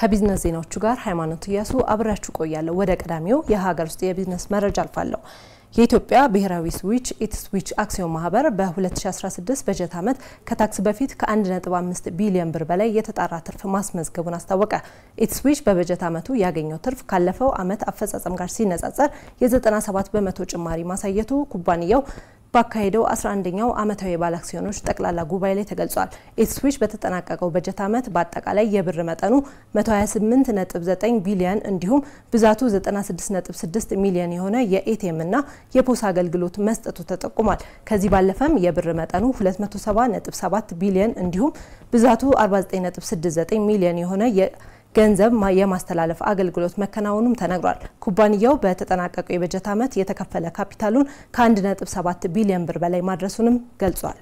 ከቢዝነስ ዜናዎቹ ጋር ሃይማኖት እያሱ አብሬያችሁ ቆያለሁ። ወደ ቀዳሚው የሀገር ውስጥ የቢዝነስ መረጃ አልፋለሁ። የኢትዮጵያ ብሔራዊ ስዊች ኢትስዊች አክሲዮን ማህበር በ2016 በጀት ዓመት ከታክስ በፊት ከ1.5 ቢሊዮን ብር በላይ የተጣራ ትርፍ ማስመዝገቡን አስታወቀ። ኢትስዊች በበጀት ዓመቱ ያገኘው ትርፍ ካለፈው ዓመት አፈጻጸም ጋር ሲነጻጸር የ97 በመቶ ጭማሪ ማሳየቱ ኩባንያው ባካሄደው 11ኛው ዓመታዊ የባለ አክሲዮኖች ጠቅላላ ጉባኤ ላይ ተገልጿል። ኢትስዊች በተጠናቀቀው በጀት ዓመት በአጠቃላይ የብር መጠኑ 128.9 ቢሊዮን እንዲሁም ብዛቱ 96.6 ሚሊዮን የሆነ የኤቲኤም እና የፖስ አገልግሎት መስጠቱ ተጠቁሟል። ከዚህ ባለፈም የብር መጠኑ 270.7 ቢሊዮን እንዲሁም ብዛቱ 49.69 ሚሊዮን የሆነ ገንዘብ የማስተላለፍ አገልግሎት መከናወኑም ተነግሯል። ኩባንያው በተጠናቀቀው የበጀት ዓመት የተከፈለ ካፒታሉን ከ1.7 ቢሊዮን ብር በላይ ማድረሱንም ገልጿል።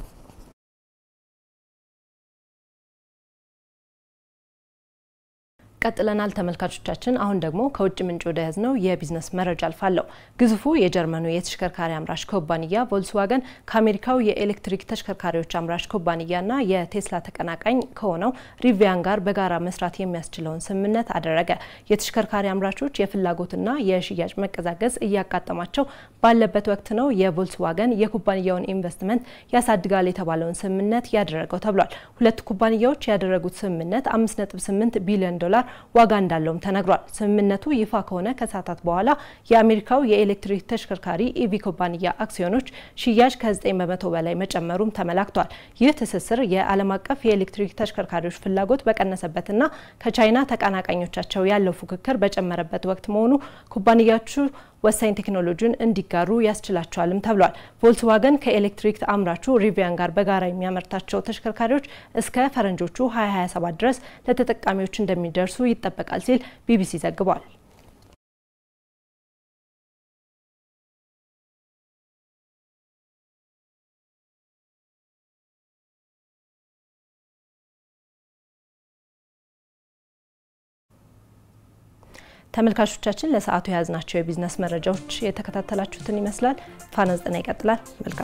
ቀጥለናል ተመልካቾቻችን። አሁን ደግሞ ከውጭ ምንጭ ወደ ያዝነው የቢዝነስ መረጃ አልፋለሁ። ግዙፉ የጀርመኑ የተሽከርካሪ አምራች ኩባንያ ቮልስዋገን ከአሜሪካው የኤሌክትሪክ ተሽከርካሪዎች አምራች ኩባንያና የቴስላ ተቀናቃኝ ከሆነው ሪቪያን ጋር በጋራ መስራት የሚያስችለውን ስምምነት አደረገ። የተሽከርካሪ አምራቾች የፍላጎትና የሽያጭ መቀዛቀዝ እያጋጠማቸው ባለበት ወቅት ነው የቮልስዋገን የኩባንያውን ኢንቨስትመንት ያሳድጋል የተባለውን ስምምነት ያደረገው ተብሏል። ሁለቱ ኩባንያዎች ያደረጉት ስምምነት 5.8 ቢሊዮን ዶላር ዋጋ እንዳለውም ተነግሯል። ስምምነቱ ይፋ ከሆነ ከሰዓታት በኋላ የአሜሪካው የኤሌክትሪክ ተሽከርካሪ ኢቪ ኩባንያ አክሲዮኖች ሽያጭ ከ9 በመቶ በላይ መጨመሩም ተመላክቷል። ይህ ትስስር የዓለም አቀፍ የኤሌክትሪክ ተሽከርካሪዎች ፍላጎት በቀነሰበትና ከቻይና ተቀናቃኞቻቸው ያለው ፉክክር በጨመረበት ወቅት መሆኑ ኩባንያዎቹ ወሳኝ ቴክኖሎጂን እንዲጋሩ ያስችላቸዋልም ተብሏል። ቮልስዋገን ከኤሌክትሪክ አምራቹ ሪቪያን ጋር በጋራ የሚያመርታቸው ተሽከርካሪዎች እስከ ፈረንጆቹ 2027 ድረስ ለተጠቃሚዎች እንደሚደርሱ ይጠበቃል ሲል ቢቢሲ ዘግቧል። ተመልካቾቻችን ለሰዓቱ የያዝናቸው የቢዝነስ መረጃዎች የተከታተላችሁትን ይመስላል። ፋና ዘጠና ይቀጥላል። መልካም